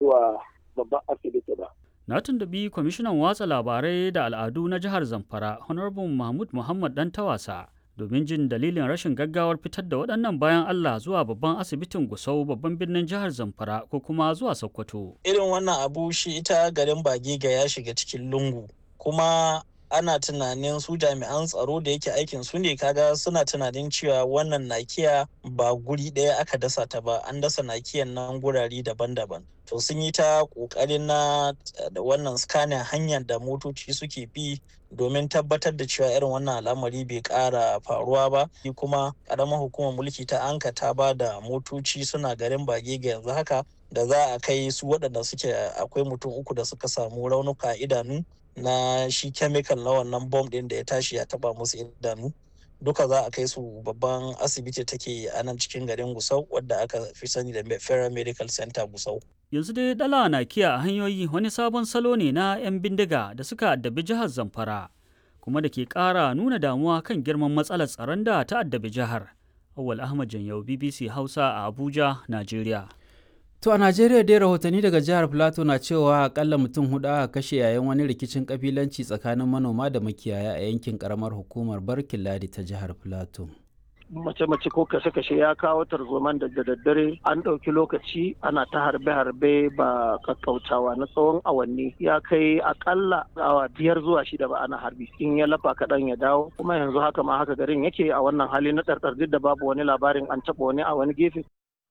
zuwa babban asibiti ba. Na tuntubi kwamishinan watsa labarai da al'adu na jihar Zamfara, Honorable Mahmud Muhammad Dan Tawasa, domin jin dalilin rashin gaggawar fitar da waɗannan bayan Allah zuwa babban asibitin Gusau babban birnin jihar Zamfara ko kuma zuwa Sokoto. Irin wannan abu shi ita garin Bagega ya shiga cikin lungu kuma ana tunanin su jami'an tsaro da yake aikin su ne kaga suna tunanin cewa wannan nakiya ba guri ɗaya aka dasa ta ba an dasa nakiyan nan gurare daban-daban to sun yi ta ƙoƙarin na da wannan scanning hanyar da motoci suke bi domin tabbatar da cewa irin wannan al'amari bai ƙara faruwa ba kuma ƙaramar hukumar mulki ta anka ta ba da motoci suna garin bagega yanzu haka da za a kai su waɗanda suke akwai mutum uku da suka samu raunuka idanu na shi chemical na wannan bom ɗin da ya tashi ya taba musu idanu duka za a kai su babban asibiti take a nan cikin garin gusau wadda aka fi sani da federal medical center gusau yanzu dai dala na kiya a hanyoyi wani sabon salo ne na 'yan bindiga da suka addabi jihar zamfara kuma da ke ƙara nuna damuwa kan girman matsalar tsaron da ta addabi jihar awal ahmad janyau bbc hausa a abuja najeriya To a Najeriya dai rahotanni daga jihar Plateau na cewa akalla mutum hudu aka kashe yayin wani rikicin kabilanci tsakanin manoma da makiyaya a yankin karamar hukumar Barkin Ladi ta jihar Plateau. mace-mace ko kashe-kashe ya kawo tarzoman da daddare an ɗauki lokaci ana ta harbe-harbe ba kakkautawa na tsawon awanni ya kai akalla awa biyar zuwa shida ba ana harbi in ya lafa kaɗan ya dawo kuma yanzu haka ma haka garin yake a wannan hali na ɗarɗar duk da babu wani labarin an taɓa wani a wani gefe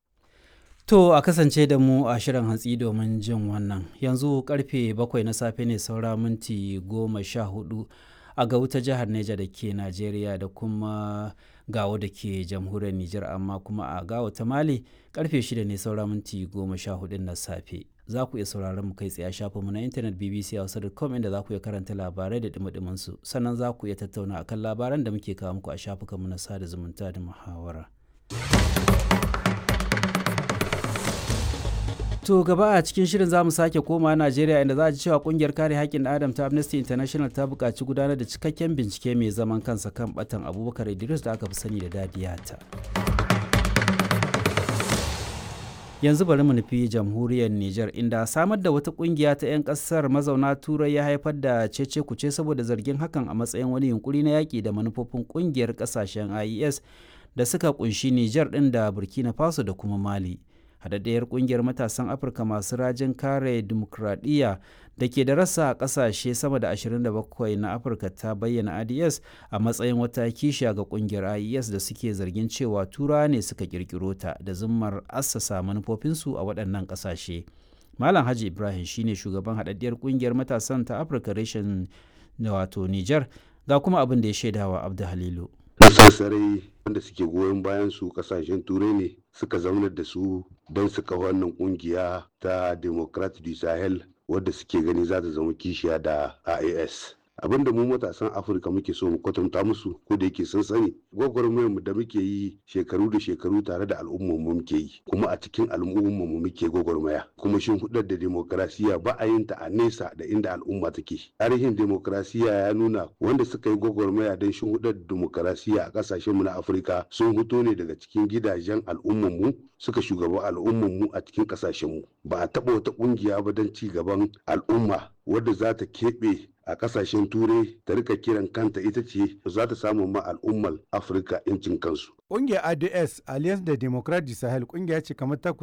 To a kasance da mu a shirin hantsi domin jin wannan. Yanzu karfe bakwai na safe ne saura minti goma sha hudu a gauta jihar Neja da ke Najeriya da kuma gawo da ke jamhuriyar Nijar amma kuma a gawo ta Mali karfe shida ne saura minti goma sha hudu na safe. Za ku iya sauraron mu kai tsaye a shafinmu na intanet bbc.com inda za ku iya karanta labarai da dumi su sannan za ku iya tattauna akan labaran da muke kawo muku a shafukanmu na sada zumunta da muhawara. To gaba a cikin shirin za mu sake koma Najeriya inda za a ji cewa kungiyar kare haƙƙin Adam ta Amnesty International ta buƙaci gudanar da cikakken bincike mai zaman kansa kan batan Abubakar Idris da aka fi sani da Dadiyata. Yanzu bari mu nufi jamhuriyar Nijar inda samar da wata kungiya ta 'yan ƙasar mazauna Turai ya haifar da cece kuce saboda zargin hakan a matsayin wani yunkuri na yaƙi da manufofin kungiyar ƙasashen IES da suka kunshi Nijar ɗin da Burkina Faso da kuma Mali. haɗaɗɗiyar ƙungiyar matasan afirka masu rajin kare dimokuraɗiyya da ke da rasa a ƙasashe sama da 27 na afirka ta bayyana ads a matsayin wata kishiya ga ƙungiyar ies da suke zargin cewa tura ne suka ƙirƙiro ta da zummar assasa manufofinsu a waɗannan ƙasashe malam haji ibrahim shine shugaban haɗaɗɗiyar ƙungiyar matasan ta afirka reshen wato niger ga kuma abin da ya shaidawa abdu halilu sassarai wanda suke goyon bayan su kasashen turai ne suka zaunar da su don su kafa wannan kungiya ta democrat du sahel wadda suke gani za ta zama kishiya da ias abinda mu matasan afirka muke so mu kwatanta musu ko da yake sun sani gwagwarmayar mu da muke yi shekaru da shekaru tare da al'ummar mu muke yi kuma a cikin al'ummar mu muke gwagwarmaya kuma shin hudar da demokrasiya ba a yin ta a nesa da inda al'umma take tarihin demokrasiya ya nuna wanda suka yi gwagwarmaya don shin hudar demokrasiya a kasashen mu na afirka sun fito ne daga cikin gidajen al'ummar mu suka shugaba al'ummar mu a cikin kasashen mu ba a taba wata kungiya ba don ci gaban al'umma wadda za ta keɓe a kasashen turai ta rika kiran kanta ita ce za ta samu ma al'ummar afirka incin kansu Ƙungiyar ADS Alliance de Democrat du Sahel ƙungiya ce kamar ta